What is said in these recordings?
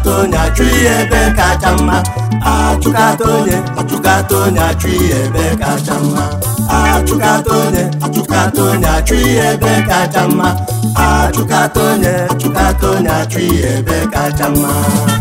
achụkata onye achụ ihe ebe kacha mma achụkata onye achụkata onye achụ ihe ebe kacha mma achụkata onye achụkata onye achụ ihe ebe kacha mma achụkata onye achụkata onye achụ ihe ebe kacha mma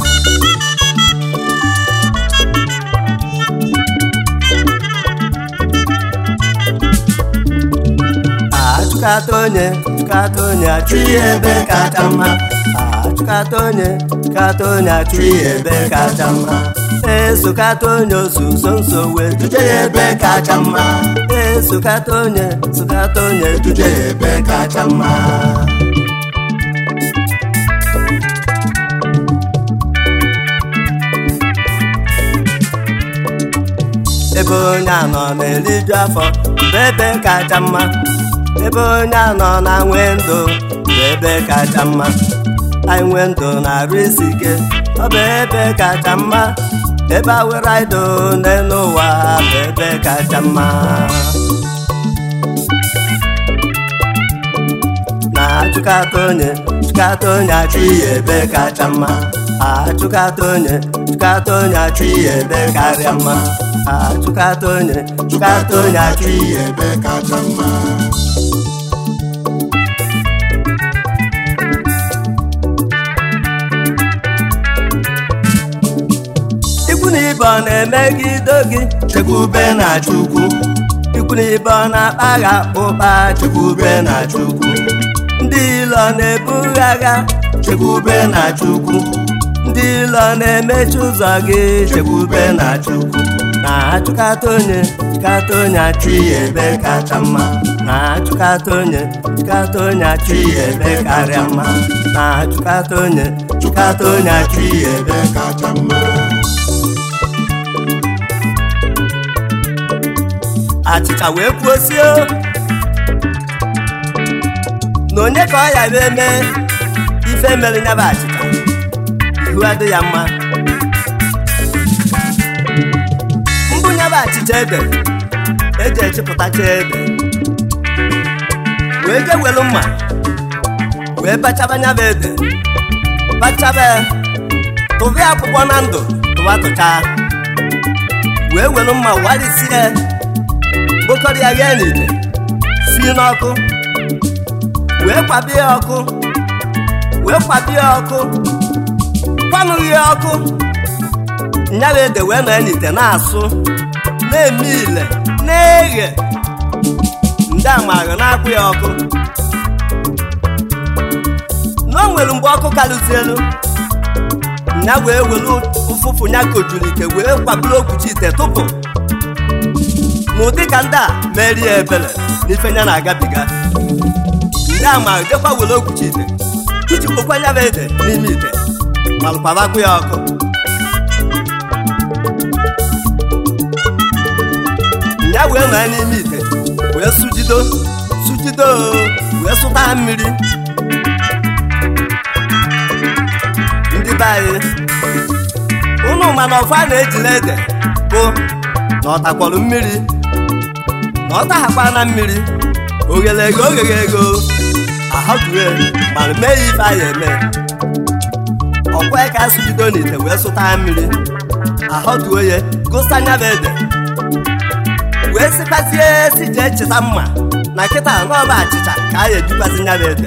achụkata onye chụkata onye achụ ihe ebe kacha mma achụkata onye chụkata onye achụ ihe ebe kacha mma esokata onye osuso nso wee duje ya ebe kacha mma esokata onye sokata onye duje ya ebe kacha mma ebe onye anọ na-eriju afọ bụ ebe kacha mma ebe onye anọ na-nwe ndụ bụ ebe kacha mma anyị nwee ndụ na-arụ isi ike ọ bụ ebe kacha mma ebe awere idụ n'elu ụwa bụ ebe kacha mma na-achụkata onye chụkata onye achụ ihe ebe kacha mma achụkata onye chụkata onye achụ ihe ebe karịa mma achụkata onye chụkata onye achụ ihe ebe kacha mma ikwu na ibe ọ na-emegide gị chekwube na chukwu ikwu na ibe ọ na-akpa gị akpụkpa chekwube na chukwu ndị ilo na-ebu agha chekwube na chukwu ndị ilo na-emechi ụzọ gị chekwube na chukwu na-achụkata onye chụkata onye achụ ihe ebe kacha mma na-achụkata onye chụkata onye achụ ihe ebe karịa mma na-achụkata onye chụkata onye achụ ihe ebe kacha mma achịcha wee kwuosie na onye ka ọ ya bụ eme ife mere ya bụ achịcha ihu adị ya mma mbụ ya bụ achịcha ede eji echepụtacha ede wee je welu mma wee bachaba ya bụ ede bachaba tụba akwụkwọ na ndụ tụwa tụchaa wee welu mma warisie kpokọrọ ya ghee n'ite si n'ọkụ wee kwabie ya ọkụ wee kwabie ya ọkụ kwanụghị ya ọkụ nyara ede wee nọ ya n'ite na-asụ na-eme ile na-eghe ndị amaghị na-akwụ ya ọkụ na o nwere mgbe ọkụ karụzielu ya wee welu ụfụfụ ya kojuru ite wee kwaburu okwuchi ite tụpụ n'ụdị ka ndị a merie ya ebere n'ife ya na-agabiga ndị a ma jekwa were okwuchi ite iji kpokwa ya bụ ede n'ime ite ma lụkwabakwu ya ọkụ ya wee nọ ya n'ime ite wee sujido sujido wee sụta mmiri ndị be anyị ụnụ mana ọfọ a na-ejile ede bụ na ọ takwọrọ mmiri na ọ taghakwa na mmiri oghere ego oghere ego ahọdue mana mee ya ife anyị eme ọkwa ka asụbido n'ite wee sụta mmiri ahọduo ya gosa anya bụ ede wee sikwazie si jee cheta mma na kịta n'ọba achịcha ka a ya ejikwazi nya bụ ede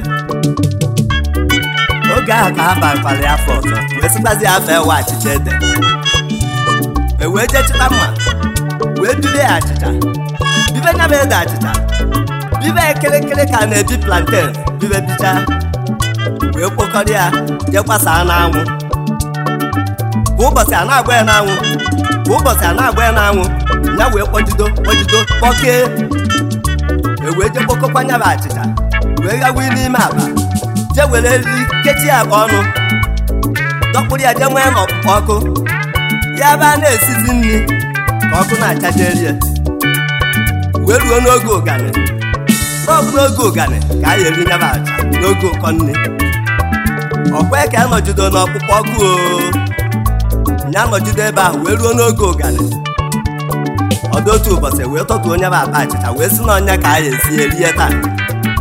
oge ahụ ka ha bakwara ya afọ ọzọ wee sikwazi afọ ewe achịcha ede e wee jee cheta mma wee duru ya achịcha bibe nya bụ ede achịcha bibe ekirikiri ka na-ebi planten bibe bicha wee kpokọrọ ya jee gbasaa n'anwụ kwa ụbọchị a na-agba ya n'anwụ kwa ụbọchị a na-agba ya n'anwụ ya wee kpọjido kpọjido kpọkee e wee jee kpokọkwa nya bụ achịcha wee gawa n'ime akpa jee were eriri kechi ya akpa ọnụ dọkpụrụ ya jee nwee n'ọkpụkpọ ọkụ ya bụ a na-esizi nri ka ọkụ na-achajeri ya wee ruo n'oge ụganị rọbụ n'oge ụganị ka a eri nyaba aja n'oge ụkọ nri ọkwa ka a nọjido n'ọkpụkpọ ọkụ o ya nọjide ebe ahụ wee ruo n'oge ụganị ọdụ otu ụbọchị wee tọtuo onye bụ akpa achịcha wee si n'ọnya ka a ya esi erie taa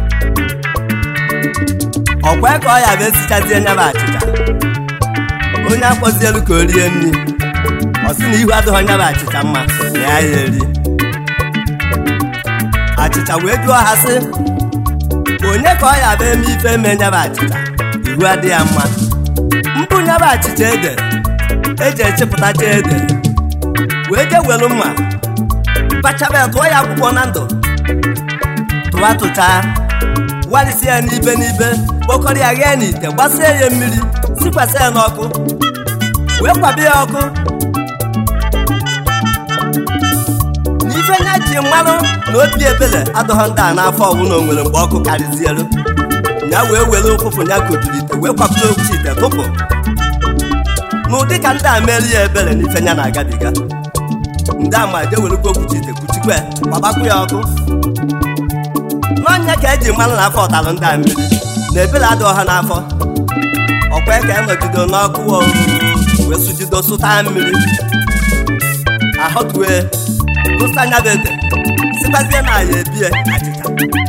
ọkwa ka ọ ya bụ esichazie nya bụ achịcha o onye akpọzielu ka o rie nri ọ sị na ihu adịghị onye bụ achịcha mma na ya ya eri achịcha wee jụọ ha sị onye ka ọ ya bụ eme ife eme nyaba achịcha ihu adị ya mma mbụ nyaba achịcha ede eji echepụtacha ede wee jee welu mma kpachaba ya tụọ ya akwụkwọ na ndụ tụwa tụchaa warisi ya n'ibe n'ibe kpokọrọ ya ghee n'ite gbasie ya mmiri sikwasị ya n'ọkụ wee kwabe ya ọkụ n'ife nya ji mmanụ na obi ebele adọghọ ndị a n'afọ ọbụla o nwere mgbe ọkụ karịzielu ya wee were ụfụfụ ya kojuru ite wee kwapụta okwuchi ite tụpụ n'ụdị ka ndị a merie ya ebere n'ife nya na-agabiga ndị ama je werekwa okwuchi ite kuchikwe gbabakwu ya ọkụ n'ọnya ka eji mmanụ n'afọ ọtalụ ndị a mmiri na ebere adị ọha n'afọ ọkwa ka enọgido n'ọkụ wee sujido sụta mmiri ahọtue gụsa anya bụ ede sikwazie na ya ebie achịcha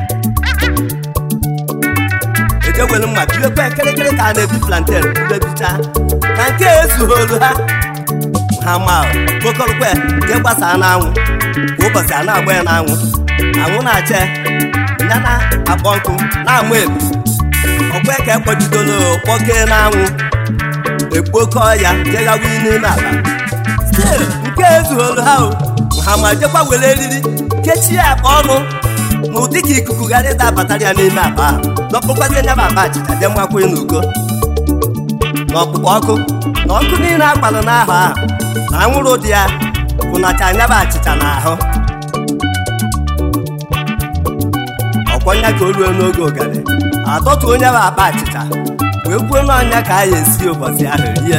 ejewere mma biekwa ekirikiri ka a na-ebi planten udebicha ka nke ezugholu ha ha ma kpokọrọkwe jee gbasaa n'anwụ kwa ụbọchị a na-agba ya n'anwụ anwụ na-acha ya na-akpọ nkụ na-amụ ebu ọkwa ka ekpọjidolo kpọkee n'anwụ ekpokọ ya jeghawa n'ime ala stil nke ezugholu ha o ha ma jekwa were eriri kechie akpa ọnụ na ụdị ka ikuku ghara ịda abatara ya n'ime akpa ahụ dọkpụkwazie nya bụ akpa achịcha je mmakwa n'uko na ọkpụkpọ ọkụ na ọkụ niile akpalụ n'ahụ ahụ na anwụrụ dị ya kwụnacha anya bụ achịcha n'ahụ ọkwọnya ka o ruo n'oge ụgarị adọtu onye bụ akpa achịcha wee kwuo n'ọnya ka a ya esi ụbọchị ahụ rie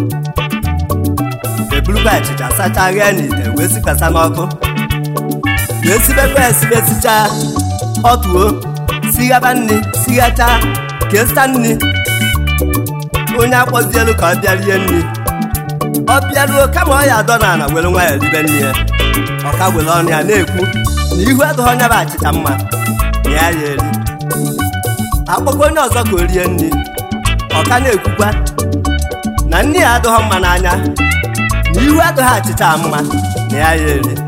eburukwa achịcha sachaa ghee n'ite wee sikwasa n'ọkụ wee sibekwa esibesichaa ọtụo sighaba nri sighachaa kesta nri onye akpọzielu ka ọ bịa rie nri ọ bịaruo kama ọ ya adọ n'ala were nwa ya ribe nri ya ọka were ọnụ ya na-ekwu na ihu adịghị onye bụ achịcha mma na ya ya eri akpọkwa onye ọzọ ka o rie nri ọka na-ekwukwa na nri ya adịghị mma n'anya na ihu adịghị achịcha mma na ya ya eri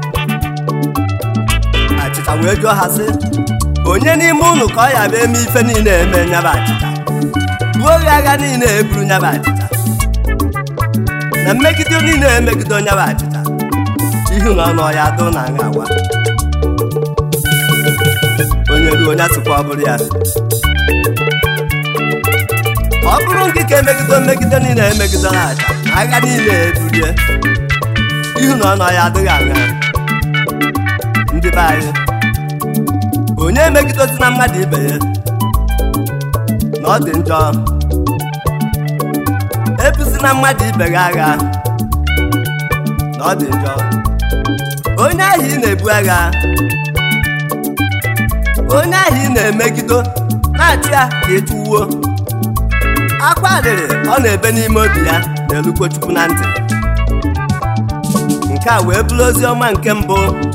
achịcha wee jụọ ha sị onye n'ime unu ka ọ ya bụ eme ife niile eme nyaba achịcha ruo oge agha niile eburu nyaba achịcha na mmegide niile emegide nyaba achịcha ihu na ọnụ ọya dụ na nha awa onye ruo onye asịkwa ọ bụrụ ya ọ bụrụ nke ka emegide mmegide niile emegidere aja agha niile eburie ihu na ọnụ ọya adịghị aṅa ndị be anyị onye emegidozi na mmadụ ibe ya na ọ dị njọ ebuzi na mmadụ ibe gị agha na ọ dị njọ onye ahụ ị na-ebu agha onye ahụ ị na-emegido na-achị ya ka ị tụwuo akwa adịrị ọ na-ebe n'ime obi ya na-elukwo chukwu na ntị nke a wee bụrụ ozi ọma nke mbụ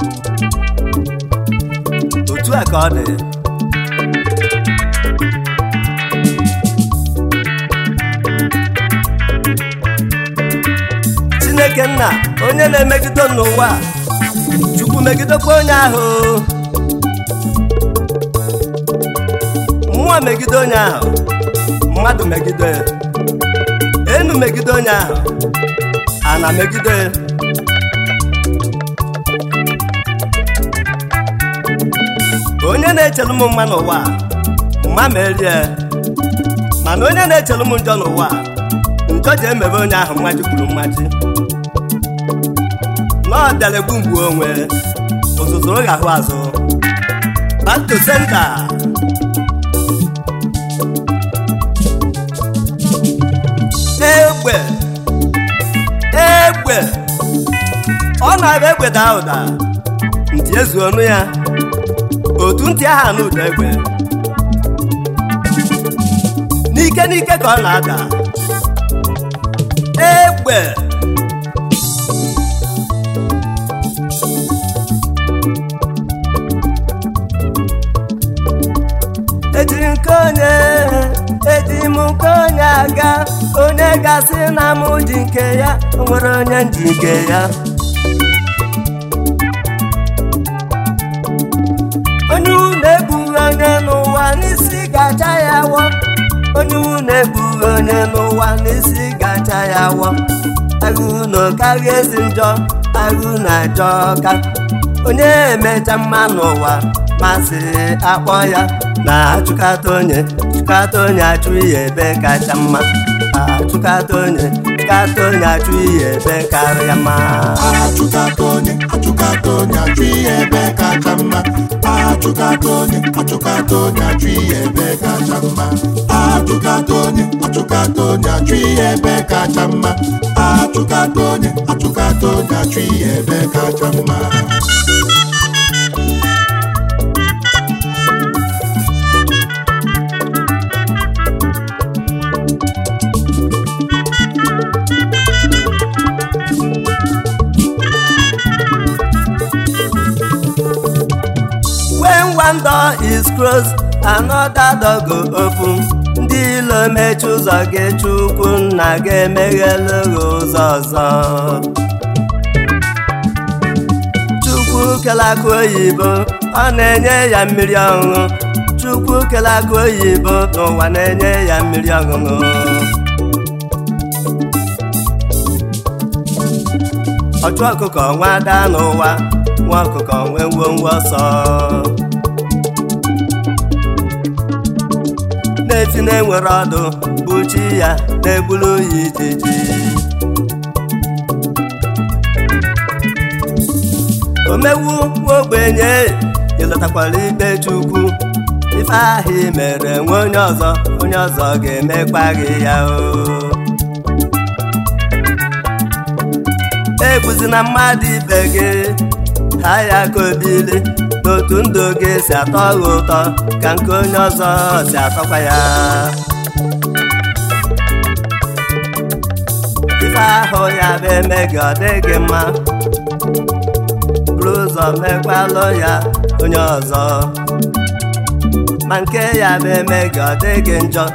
otu a ka ọ dị chineke nna onye na-emegide n'ụwa chukwu megidekwa onye ahụ mmụọ megide onye ahụ mmadụ megide enu megide onye ahụ ana megide onye na-echelu m mma n'ụwa mma merie mana onye na-echelu m njọ n'ụwa njọ ji emebe onye ahụ mmaji kwuru mmaji n'ọbịara egbu mgbu onwe ụzụzụ ghahụ azụ back to center egbe egbe ọ na-abịa egbe daa ụda ntị ezu ọnụ ya otu ntị aha na ụda egbe n'ike n'ike ka ọ na-ada egbe eji nke onye eji m nke onye aga onye gasị na m ji nke ya o nwere onye ji nke ya onye unu egbughị onye n'ụwa n'isi gacha ya wọ onye unu egbughị onye n'ụwa n'isi gacha ya wọ agụ na karịa ezi njọ agụ na-ajọ ka onye emecha mma n'ụwa masị akpọ ya na-achụkata onye chụkata onye achụ ihe ebe kacha mma achụkata onye chụkata onye achụ ihe ebe karịa mma achụkata onye achụkata onye achụ ihe ebe kacha mma achụkata onye achụkata onye achụ ihe ebe kacha mma achụkata onye achụkata onye achụ ihe ebe kacha mma achụkata onye achụkata onye achụ ihe ebe kacha mma when one door is closed another door go open ndị ilo mechi ụzọ gị chukwu nna ga-emeghelu gị ụzọ ọzọ chukwu kele akụ oyibo ọ na-enye ya mmiri ọṅụṅụ chukwu kele akụ oyibo n'ụwa na-enye ya mmiri ọṅụṅụ ọchụ ọkụkọ nwa ada n'ụwa nwa ọkụkọ nwee ngwongwo ọsọ na-efi na-enwere ọdụ bụ chi ya na-egburu ya ijiji omewu nwa ogbenye ịlọtakwara ikpe chukwu ife ahụ i mere nwe onye ọzọ onye ọzọ ga-emekwa gị ya o egbuzina mmadụ ibe gị ha ya ka obili n'otu ndụ gị si atọ gị ụtọ ka nke onye ọzọ si atọkwa ya ife ahụ ya bụ eme gị ọ dị gị mma buru ụzọ mekwalụ ya onye ọzọ ma nke ya bụ eme gị ọ dị gị njọ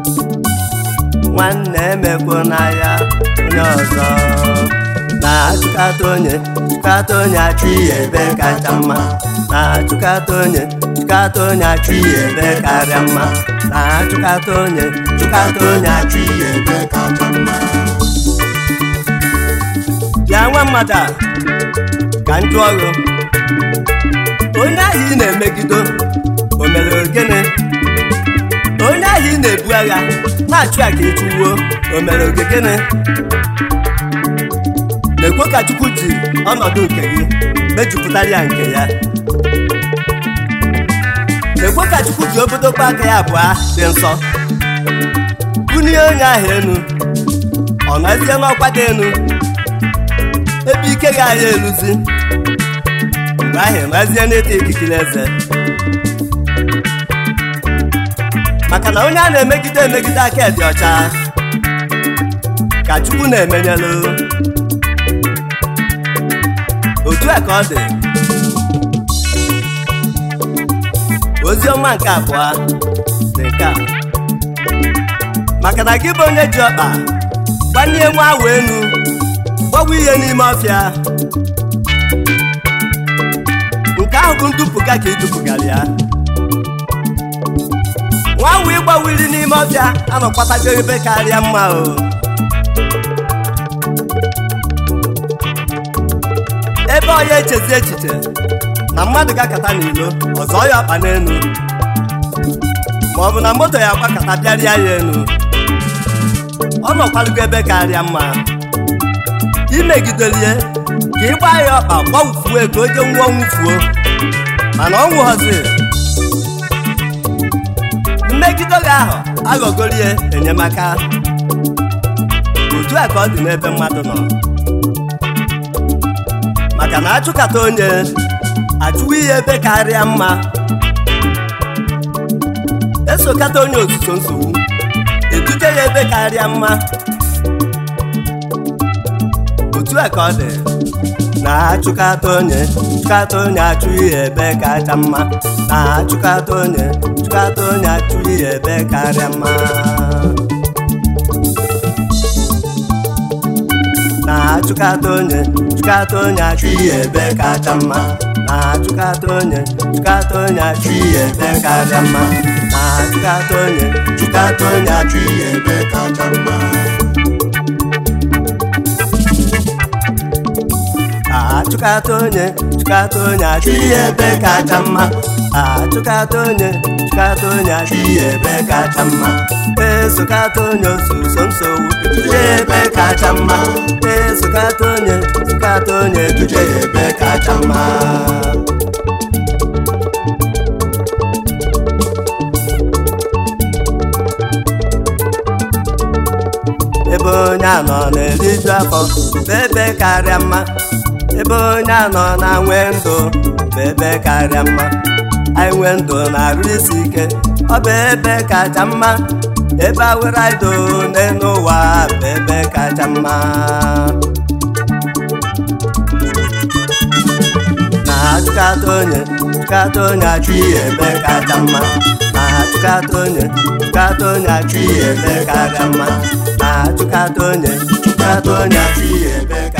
nwanne emekwu na ya onye ọzọ na-achụkata onye chụkata onye achụ ihe ebe kacha mma na-achụkata onye chụkata onye achụ ihe ebe karịa mma na-achụkata onye chụkata onye achụ achụ ihe ebe kacha mma bịa nwa mmadụ a ka m jụọ gị onye ahụ ị na-emegido o mere ogene onye ahụ ị na-ebu agha na-achụ ya ka ịchụwuo o mere ogegene na-ekwe ka chukwu ji ọnọdụ nke gị mejupụtara ya nke ya na-ekwe ka chukwu ji obodokwa aka ya abụọ dị nsọ bunie onye ahụ enu ọ nọzie n'ọkwa dị enu ebe ike ga-ahịa eluzi mgbe ahụ nọzie n'ịta ikikere eze maka na onye a na-emegide emegide aka dị ọcha ka chukwu na-emenyelu otu a ka ọ dị ozi ọma nke abụọ dị nke a maka na gị bụ onye ji ọkpa gbanye nwa ahụ enu gbawa ihe n'ime ọfịa nke ahụ bụ ndupụga ka idupụgara ya nwa ahụ ịgbawiri n'ime ọfịa anọkwatago ebe karịa mma o ebe ọ ya echezi echiche na mmadụ ga-akata n'ilo ọzọ ya ọkpa n'elu ma ọ bụ na moto ya gbakọta bịarịa ya elu ọ nọkwalugo ebe karịa mma imegidelie ka ịgba ya ọkpa gbawufue ka o je nwụọ nwụfuo mana ọ nwụghọzi mmegide gị ahụ aghọgorie enyemaka otu a ka ọ dị n'ebe mmadụ nọ maka na achụkata onye achụwa ihe ebe karịa mma esokata onye otuto nsogbu eduje ya ebe karịa mma otu a ka ọ dị na-achụkata onye chụkata onye achụ ihe ebe kacha mma na-achụkata onye chụkata onye achụ ihe ebe karịa mma na-achụkata onye chụkata onye achụ ihe ebe kacha mma na-achụkata onye chụkata onye achụ ihe ebe karịa mma na-achụkata onye chụkata onye achụ ihe ebe kacha mma achụkata onye chụkata onye achụ ihe ebe kacha mma achụkata onye chụkata onye achụ ihe ebe kacha mma esokata onye osuso nsogbu duje ebe kacha mma esokata onye chụkata onye duje ebe kacha mma ebe onye anọ na-eriju afọ bụ ebe karịa mma ebe onye anọ na-nwe ndụ bụ ebe karịa mma anyị nwee ndụ na-arụ isi ike ọ bụ ebe kacha mma ebe awere ido n'elu ụwa bụ ebe kacha mma na-achụkata onye chụkata onye achụ ihe ebe kacha mma na-achụkata onye chụkata onye achụ ihe ebe kacha mma na-achụkata onye chụkata onye achụ ihe ebe kacha